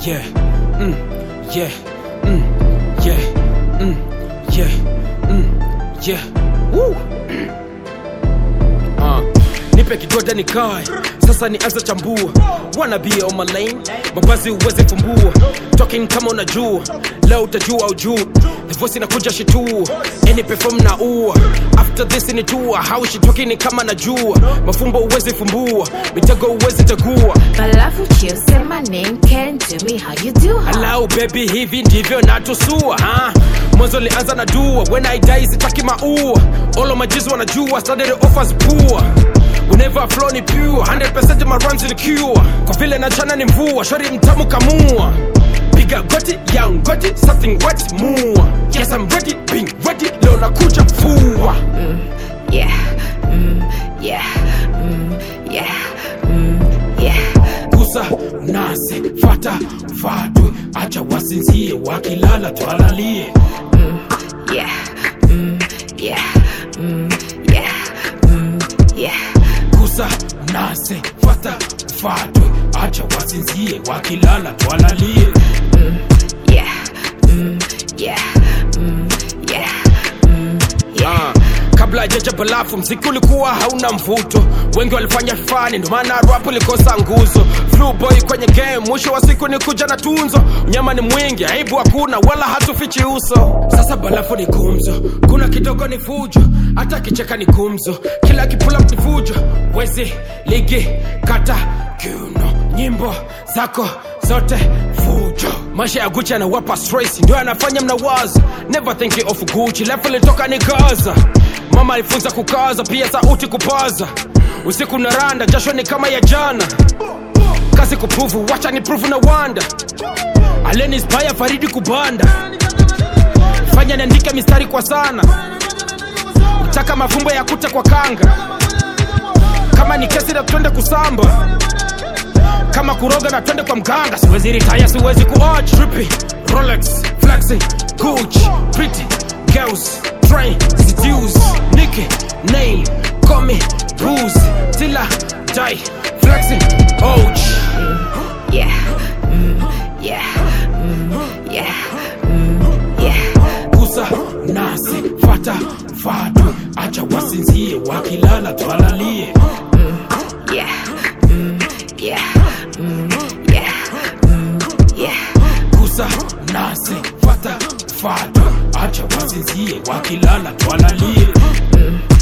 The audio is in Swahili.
yeah, mm, yeah, mm, yeah, mm, yeah, mm, yeah. Woo. Uh, nipe kigoda nikae sasa nianze chambua wanna be on my lane mavazi uweze fumbua talking kama unajua leo utajua ujuu the voice inakuja shitua any perform na ua after this ni tua how she talking ni kama najua mafumbo uweze fumbua mitego uweze tegua Balafu chill, say my name, can do me how you do huh? Hello baby, hivi ndivyo natusua ha? Mwanzo lianza na dua, when I die sitaki maua. All of my G's wanajua, started the offers poor. Whenever flow ni pure, 100% my runs in cure. Kwa vile na chana ni mvua, shori mtamu kamua. Piga goti, young goti, something wet mua. Yes I'm ready, being ready, leo nakuja fua. Yeah, mm, yeah, mm, yeah, mm, yeah. Gusa nase, fata, fatwe, acha wasinzie, wakilala twalalie. Yeah, mm, yeah, mm, yeah, mm, yeah. gusa nase fata fatwe acha wasinzie wakilala twalalie Yeah, mm, yeah, mm, yeah, mm, yeah. Ah, kabla jaja balafu mziki ulikuwa hauna mvuto wengi walifanya fani ndo maana rap ilikosa nguzo Flu boy kwenye game mwisho wa siku ni kuja na tunzo unyama ni mwingi aibu hakuna wala hatufichi uso sasa balafu ni gumzo kuna kidogo ni fujo hata kicheka ni gumzo kila kipula ni fujo wezi ligi kata kiuno nyimbo zako zote fujo maisha ya guchi anawapa stress ndio anafanya mnawaza never thinking of guchi lefu litoka ni gaza mama alifunza kukaza pia sauti kupaza usiku na randa jasho ni kama ya jana kazi kupruvu wacha ni pruvu na wanda aleni spaya faridi kubanda fanya niandike mistari kwa sana utaka mafumbo ya kuta kwa kanga kama ni kesi na twende kusamba kama kuroga na twende kwa mganga siwezi ritaya siwezi kuoch trippy rolex flexing gucci pretty girls train seduce nicky name call me booze till I die flexing ouch Yeah, mm, yeah, mm, yeah, mm, yeah. gusa nasi fata fatwe acha wasinzie wakilala twalalie Yeah, mm, yeah, mm, yeah, mm, yeah. gusa nasi fata fatwe acha wasinzie wakilala twalalie